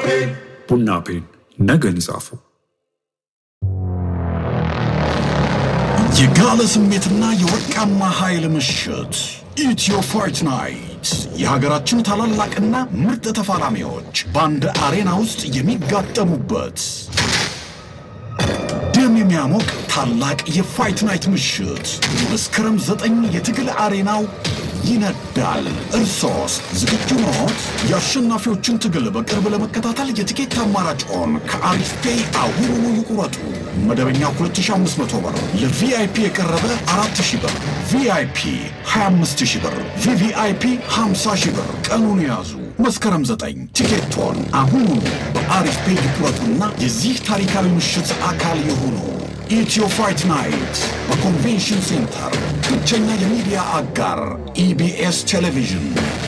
ቡና ፔን ነገን ጻፉ። የጋለ ስሜትና የወርቃማ ኃይል ምሽት ኢትዮ ፋይት ናይት የሀገራችን ታላላቅና ምርጥ ተፋላሚዎች በአንድ አሬና ውስጥ የሚጋጠሙበት ደም የሚያሞቅ ታላቅ የፋይት ናይት ምሽት መስከረም ዘጠኝ የትግል አሬናው ይነዳል። እርሶስ ዝግጁ ኖት? የአሸናፊዎችን ትግል በቅርብ ለመከታተል የትኬት አማራጭዎን ከአሪፍ ፔይ አሁኑኑ ይቁረጡ። መደበኛ 2500 ብር፣ ለቪአይፒ የቀረበ 4000 ብር፣ ቪአይፒ 25000 ብር፣ ቪቪአይፒ 50000 ብር። ቀኑን ያዙ። መስከረም 9 ቲኬቶን አሁኑኑ በአሪፍ ፔይ ይቁረጡና የዚህ ታሪካዊ ምሽት አካል የሆኑ ኢትዮ ፋይት ናይት በኮንቬንሽን ሴንተር ብቸኛ የሚዲያ አጋር ኢቢኤስ ቴሌቪዥን